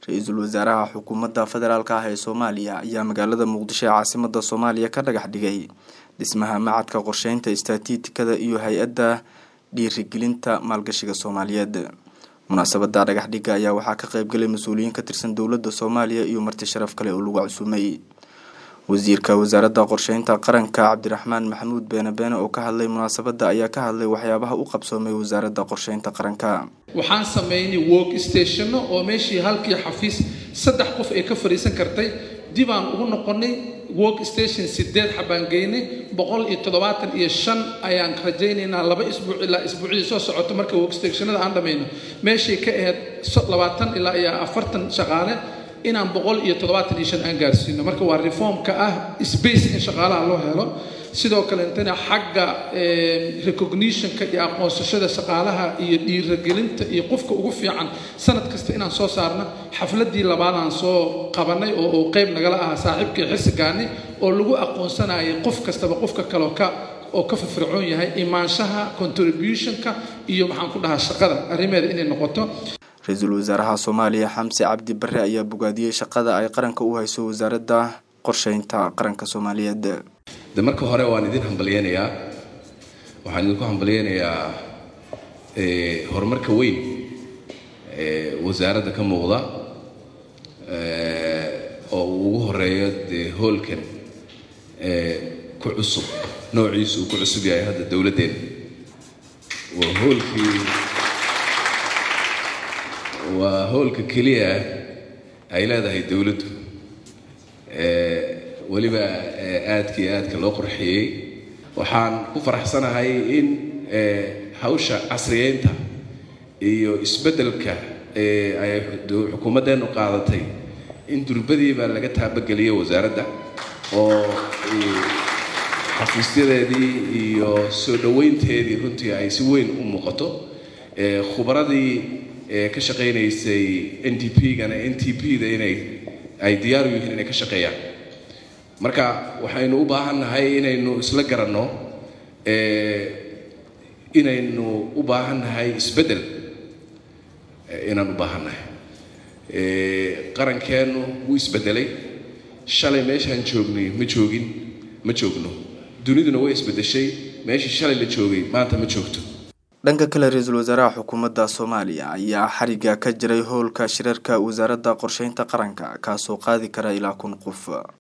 ra-iisul wasaaraha xukuumadda federaalk ah ee soomaaliya ayaa magaalada muqdisho ee caasimada soomaaliya ka dhagax dhigay dhismaha macadka qorsheynta istatitikada iyo hay-adda dhiirigelinta maalgashiga soomaaliyeed munaasabada dhagax dhiga ayaa waxaa ka qeybgalay mas-uuliyiin ka tirsan dowladda soomaaliya iyo marti sharaf kale oo lagu cusumay wasiirka wasaaradda qorsheynta qaranka cabdiraxmaan maxamuud beene beene oo ka hadlay munaasabada ayaa ka hadlay waxyaabaha u qabsoomay wasaaradda qorsheynta qaranka waxaan sameynay work stationno oo meeshii halkii xafiis saddex qof ay ka fadhiisan kartay dibaan ugu noqonay work station sideed xabaan geynay boqol iyo toddobaatan iyo shan ayaan rajaynaynaa laba isbuuc ilaa isbuucdii soo socoto marka work stationada aan dhammayno meeshay ka ahayd labaatan ilaa iyo afartan shaqaale inaan boqol iyo toddobaatan iyo shan aan gaarsiino marka waa reformka ah space in shaqaalaha loo helo sidoo kaleetana xagga recognitionka iyo aqoonsashada shaqaalaha iyo dhiiragelinta iyo qofka ugu fiican sanad kasta inaan soo saarno xafladii labaadaan soo qabanay oo uu qeyb nagala ahaa saaxiibkii xirsigaani oo lagu aqoonsanayay qof kastaba qofka kaleo ka oo ka firfircoon yahay imaanshaha contributionka iyo maxaan ku dhahaa shaqada arrimeeda inay noqoto ra-iisul wasaaraha soomaaliya xamse cabdi bare ayaa bogaadiyey shaqada ay qaranka u hayso wasaaradda qorsheynta qaranka soomaaliyeed de marka hore waan idin hambalyeynayaa waxaan idinku hambalyeynayaa horumarka weyn ee wasaaradda ka muuqda oo uu ugu horeeyo dee hoolkan ku cusub noociisu uu ku cusub yahay hadda dowladdeena waa hoolkii waa hoolka keliya ay leedahay dowladdu weliba aadka iyo aadka loo qurxiyey waxaan ku faraxsanahay in hawsha casriyeynta iyo isbeddelka ay xukuumaddeennu qaadatay in durbadiiba laga taabageliyo wasaaradda oo xafiisyadeedii iyo soo dhoweynteedii runtii ay si weyn u muuqato khubaradii ka shaqaynaysay n d p-gana n t p-da inay ay diyaar u yihiin inay ka shaqeeyaan marka waxaynu u baahannahay inaynu isla garanno inaynu u baahannahay isbeddel inaan u baahannahay qarankeennu wuu isbeddelay shalay meeshaan joognay ma joogin ma joogno duniduna way isbeddeshay meeshii shalay la joogay maanta ma joogto dhanka kale ra-iisul wasaaraha xukuumadda soomaaliya ayaa xariga ka jiray howlka shirarka wasaaradda qorsheynta qaranka kaasoo qaadi kara ilaa kun qof